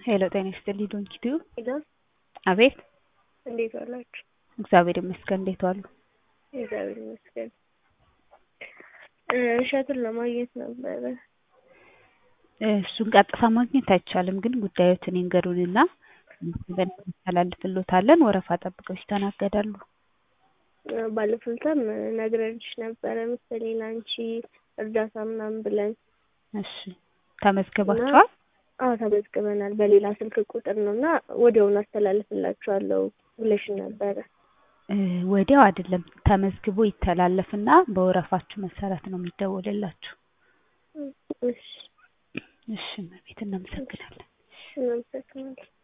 ሄሎ ጤና ይስጥልኝ ዶንኪቲዩ ሄሎ አቤት እንዴት ዋላችሁ? እግዚአብሔር ይመስገን እንዴት ዋሉ? እግዚአብሔር ይመስገን። እ እሸቱን ለማግኘት ነበረ። እሱን ቀጥታ ማግኘት አይቻልም፣ ግን ጉዳዮትን ይንገሩንና እናስተላልፍልዎታለን። ወረፋ ጠብቀው ይስተናገዳሉ። እ ባለፈው ዕለትም ነግረንሽ ነበረ መሰለኝ ለአንቺ እርዳታ ምናምን ብለን። እሺ ተመዝግባችኋል? አዎ ተመዝግበናል። በሌላ ስልክ ቁጥር ነው እና ወዲያውኑ አስተላልፍላችኋለሁ ብለሽኝ ነበረ። እ ወዲያው አይደለም ተመዝግቦ ይተላለፍና በወረፋችሁ መሰረት ነው የሚደወልላችሁ። እሺ እሺ እመቤት እናመሰግናለን። እናመሰግናለን።